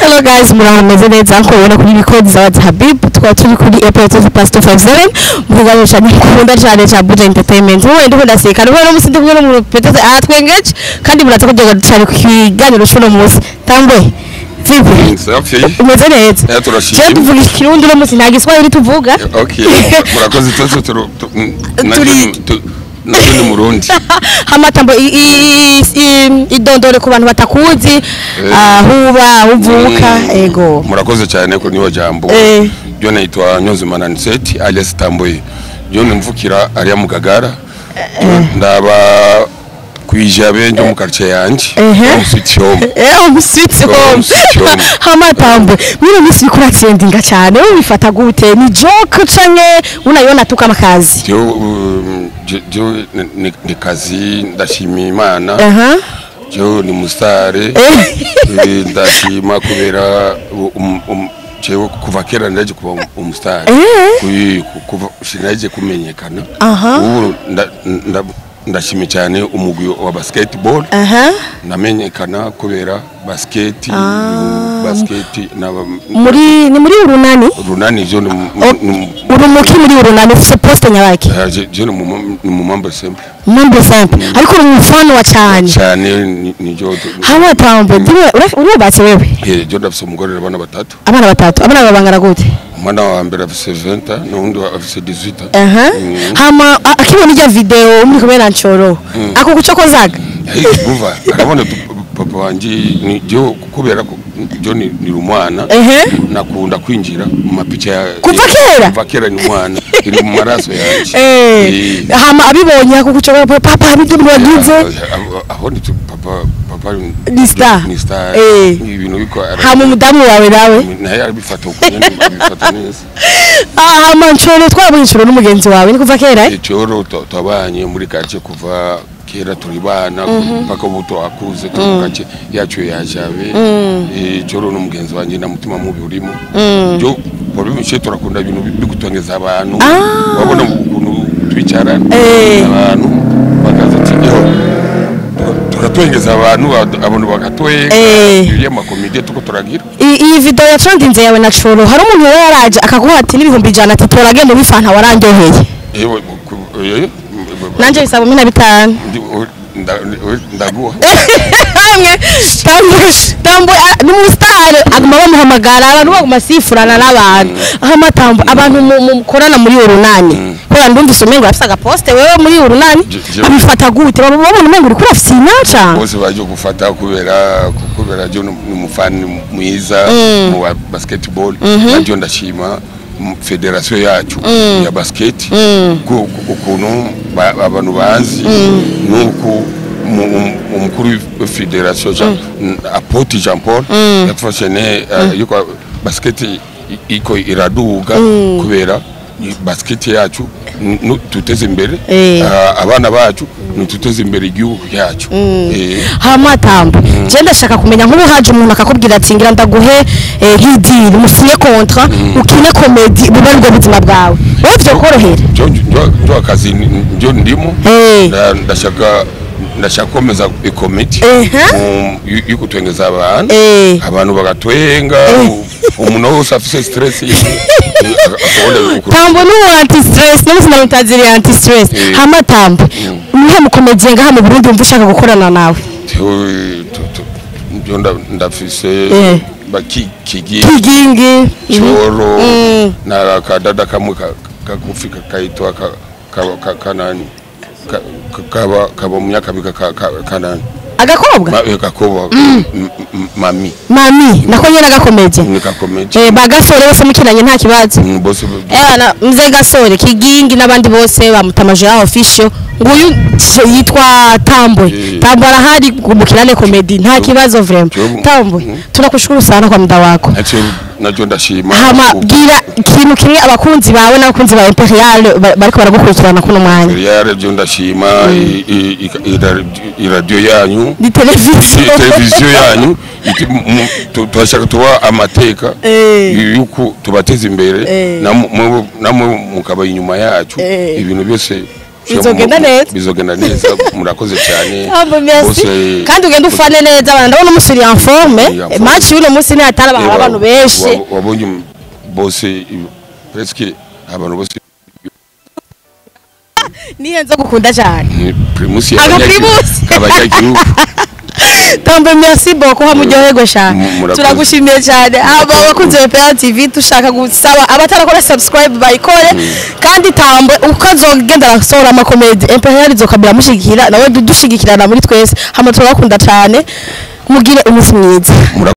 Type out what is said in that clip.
Hello guys, muraho meze neza nko ubona kuri record za Wadi Habib tukaba turi kuri Airport Pastor 57 mvuga cyane kunda cyane cya Buja Entertainment wowe ndiko ndaseka rero no musi ndiko mu petete atwengeje kandi muraza kujya cyane ku kiganiro cy'uno munsi tambwe vipi safi umeze neza Eh, turashimye. je tuvuga ikirundi uno munsi nta giswahili tuvuga okay murakoze twese turu tu- n- nabyo Turi- ni- tu- nabyo ni murundi hamatambo i- i- i- idondore ku bantu batakuzi aho uba aho uvuka ego murakoze cyane ko niyo jambo Eh. byo naitwa Nyonzima Naniseti alias Tamboye byo nimvukira ariya mu Gagara ndaba kwijabe njo mu quartier yanje Ehe. mu Sweet Home Eh, umuswitsi Oh, home umuswitsi home. hamatambwe mwino minsi uriko uratsendinga cyane wowe bifata gute ni joke canke unayona tuka amakazi byo um, byo- byo ni- ni- ni kazi ndashima Imana aha byo ni musare Eh. Eh, ndashima kubera um- um- jewe kuva kera ndaje kuba um- umusitari Eh. Kuyi- ku- kuva sinaje kumenyekana Aha. ubu nda- nda- ndashima cyane umugwi wa basketball aha namenyekana kubera basket basket na muri ni muri urunani runani jo ni mu- O- ni mu- urumuki muri urunani ufise poste nyabaki eh, je- je ni mu- ni mu mambo simple mambo simple ariko uri umufano wa cyane cyane ni- ni jo hamatambwe ndiwe urubatse wewe Eh, jo ndafise umugore abana batatu abana batatu abana babangana gute umwana wa mbere afise 20 n'undi wa- afise 18 aha Mm. hama a- akibona ijya video muri kumwe na nchoro ako kucokozaga Hey, umva arabona tu- papa wanje ni jo kubera ko jo ni ni umwana ehe nakunda kwinjira mu mapicha ya Kuva kera? kuva kera ni umwana iri mu maraso yanje Eh, Eh, hama abibonye ako kucokoza papa ibyo mwagize aho- aho ni tu- papa papa Ni star. ni star Eh. ibintu biko ara- hama umudamu wawe nawe naye abifata uko nyene abifata neza Ah, hama nchoro twabonye nchoro n'umugenzi wawe ni kuva kera eh? icoro twabanye muri gace kuva kera turi bana mpaka ubu twakuze turi mu gace yacu yajabe icoro n'umugenzi wanjye na mutima mubi urimo byo babimeshe turakunda ibintu bigutongeza abantu wabona ukuntu twicarana Eh. abantu bakaza ati "Yo, tuka- tukatwengeza abantu ad- abantu bakatwenga Eh. iriya makomite tuko turagira I- iyi video yatrendinze yawe na choro hari umuntu yari yaraje akaguha ati n'ibihumbi ijana ati toragenda ubifanta warandyoheye yewe ku- eh, nanje bisaba kumi na bitanu ndi- nda- ndaguha hamwe tambwe tambwe ah, ni umusitari aguma bamuhamagara abantu baguma sifurana n'abantu aho amatambo abantu mu- mu- mukorana muri urunani kubera ndumvise umengo afise agaposte wewe muri urunani Je- je- abifata gute baba babona umengo uriko urafise inaca bose baje gufata kubera kubera jo ni umufani mwiza mu wa basketball najyo ndashima mu federation yacu ya basket ku- ku- ukuntu ba- abantu bazi nuko mu- mu- umukuru wa federation Jean- apoti jean paul yafashe ne eh, yuko basket i- iko iraduga kubera i- basket yacu nu- tuteze imbere Eh. Ah, abana bacu nituteze imbere igihugu cyacu Eh, hamatambo je ndashaka kumenya nk'ubu haje umuntu akakubwira ati ngira ndaguhe eh, nk'idiri musinye kontra ukine komedi buba aribwo buzima bwawe wowe vyokorohera njo- njo- njo akazi ni- njo ndimo Eh. Nda- ndashaka ndashaka komeza ikomiti Ehe. yo kutwengeza abantu Eh. abantu bagatwenga u- umuntu wese afise stress yiwe, eh, akabona ukuntu- tambo n'ubu anti stress n'ubu namutaziriye anti stress Eh. hama tambo nihe mukomediye ngaha mu Burundi wumva ushaka gukorana nawe Tewe- tu- tu- njo nda- ndafise Eh. baki kigi kigingi choro Mm. na kadada kamwe ka- kagufi ka- kaitwa ka- ka- ka- kanani Ka- ka- kaba kaba mu myaka mika ka- ka- kanani agakobwa Ma- eh, kakoba m- m- mami mami nako nyene agakomediye ni kakomeje eh bagasore bose mukinanye nta kibazo Mm, bose Ewana mzee Gasore Kigingi n'abandi bose bamutamaje ya official nguyu ch- yitwa Tambwe Eh. Tambwe arahari kumukirane comedy nta kibazo vraiment Jobu. Tambwe Mhm. tunakushukuru sana kwa muda wako nacyo nacyo ndashima hama Ubu- bwira ikintu kimwe abakunzi bawe n'abakunzi ba Imperial ba- bariko baragukurikirana kuno mwanya Imperial byo ndashima i- i- i- ira- iradiyo yanyu ni i- televiziyo televiziyo yanyu iti- mu- tu- turashaka tuba amateka Eh. yuko tubateza imbere Eh. namwe- namwe mukaba inyuma yacu Eh. ibintu byose Bizogenda neza. bizogenda neza murakoze cyane Tambo merci Bose- kandi ugenda ufane neza abantu ndabona umusuri en forme Uri en forme. match y'uno munsi ni hatari abantu Reba, abantu benshi wa- wabonye um- bose i- presque abantu bose niyo nzo gukunda cyane ni primus Aga y'abanyagihugu- Primus. abanyagihugu Tambo merci beaucoup hamuryoherwe cyane Mu- murakoze. turagushimiye cyane aba abakunzi ba PL TV dushaka gusaba abatarakora subscribe bayikore kandi tambo uko azogenda arasohora amakomedi imperial izokabira mushigikira nawe dushigikirana muri twese hama turabakunda cyane mugire umunsi mwiza Mura-